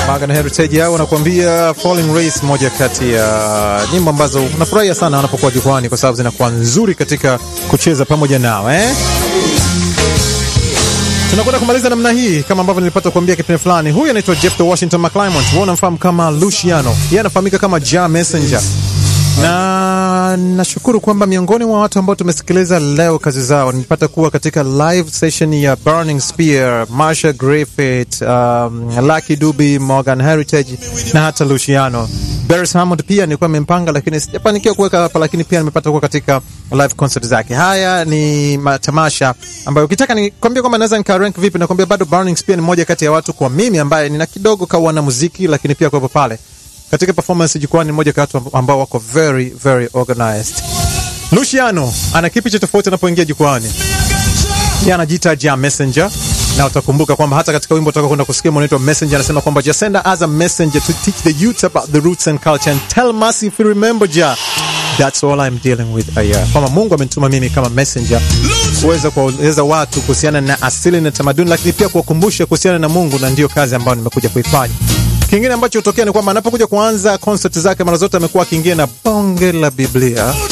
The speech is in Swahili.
Morgan Heritage yao wanakuambia Falling Race, moja kati ya nyimbo ambazo unafurahia sana wanapokuwa jukwani kwa sababu zinakuwa nzuri katika kucheza pamoja nao eh? Tunakwenda kumaliza namna hii kama ambavyo nilipata kuambia kipindi fulani. Huyu anaitwa Jeff the Washington McClymont, wewe unamfahamu kama Luciano, yeye anafahamika kama Ja Messenger na nashukuru kwamba miongoni mwa watu ambao tumesikiliza leo kazi zao nilipata kuwa katika live session ya Burning Spear, Marsha Griffith, um, Lucky Dube, Morgan Heritage na hata Luciano. Beres Hammond pia nilikuwa nimempanga, lakini sijafanikiwa kuweka hapa, lakini pia nimepata kuwa katika live concert zake. Haya ni matamasha ambayo ukitaka nikwambia kwamba naweza nikarank vipi, nakwambia bado Burning Spear ni moja kati ya watu kwa mimi ambaye nina kidogo kawana muziki, lakini pia kuwepo pale katika performance jukwani ni moja kati ambao wako very very organized. Luciano ana kipi cha tofauti anapoingia jukwani? Yeye anajiita Ja Messenger na utakumbuka kwamba hata katika wimbo utaka kwenda kusikia unaitwa Messenger, anasema kwamba just send as a messenger to teach the youth about the roots and culture and tell us if you remember Ja. That's all I'm dealing with aya, kwamba Mungu amenituma mimi kama messenger kuweza kuwaeleza watu kuhusiana na asili na tamaduni, lakini pia kuwakumbusha kuhusiana na Mungu, na ndiyo kazi ambayo nimekuja kuifanya. Kingine ambacho hutokea ni kwamba anapokuja kuanza concert zake mara zote amekuwa akiingia na bonge la Biblia